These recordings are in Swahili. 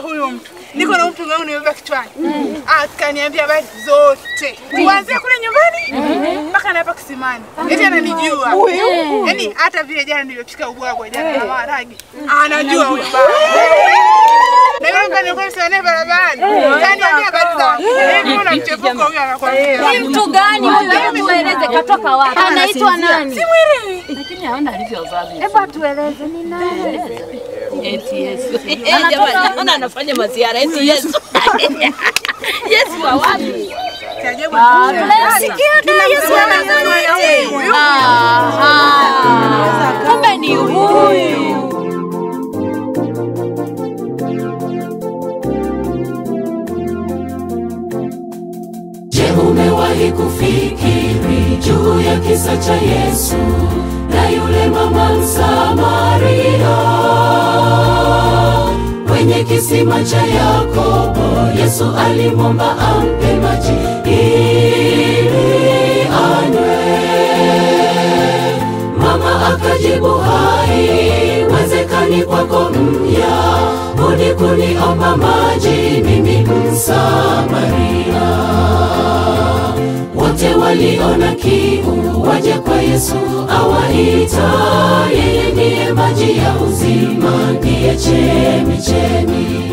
huyu mtu niko na mtu wangu nimebeba kichwani, akaniambia habari zote kuanzia kule nyumbani mpaka na hapa kisimani, eti ananijua yaani, hata vile jana nilivyopika ubwagwa jana na maharage anajua huyu baba na yule ambaye nilikuwa nimesimama naye barabarani kaniambia habari zangu, Yaani mbona mchepuko huyu anakwambia Ni mtu gani huyu? Hebu tueleze katoka wapi? Anaitwa nani? Simwelewi. Lakini haona alivyovaa Hebu atueleze ni nani? eti Yesu. Eh, jamani, naona anafanya maziara eti Yesu. Yesu wa wapi? Cha ajabu Tunasikia da Yesu anazungumza. Aha. Kumbe ni huyu. Je, umewahi kufikiri juu ya kisa cha Yesu na yule mama Msamaria kwenye kisima cha Yakobo? Yesu alimwomba ampe maji ili anywe. Mama akajibu, haiwezekani kwako mya budi kuniomba maji mimi Msamaria. Wote waliona kiu waje kwa Yesu awaita, yeye ndiye maji ya uzima, ndiye chemichemi.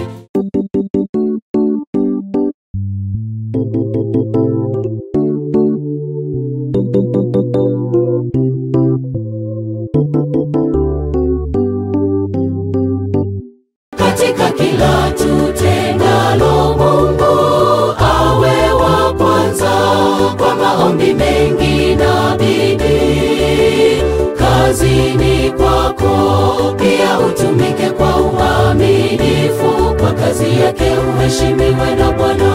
katika kila tutendalo, Mungu awe wa kwanza kwa maombi mengi na bidii. Kazini kwako pia utumike kwa uaminifu, kwa kazi yake uheshimiwe na Bwana.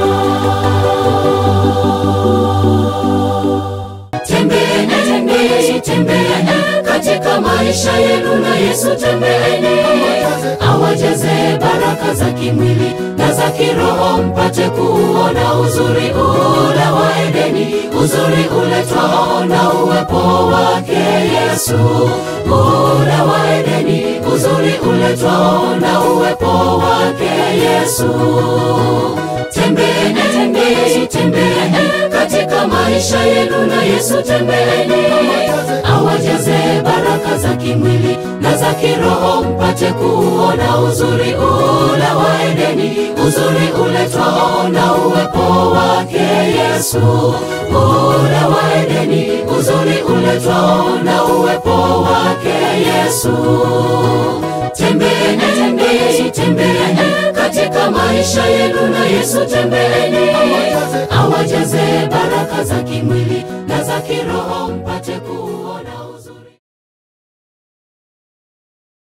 Tembeeni, tembeeni, tembeeni katika maisha yenu na Yesu, tembeeni awajaze baraka za kimwili na za kiroho, mpate kuona uzuri ule wa Edeni, uzuri uletwao na uwepo wake Yesu, ule wa Edeni, uzuri uletwao na uwepo wake Yesu. Tembeeni, tembeeni, tembeeni katika maisha yenu na Yesu, tembeeni awajaze baraka za kimwili na za kiroho, mpate kuona uzuri ule wa Edeni, uzuri uletwao na uwepo wake Yesu, ule wa Edeni, uzuri uletwao na uwepo wake Yesu. Tembeeni, tembeeni, tembeeni katika maisha yenu na Yesu, tembeeni awajaze baraka za kimwili na za kiroho, mpate kuona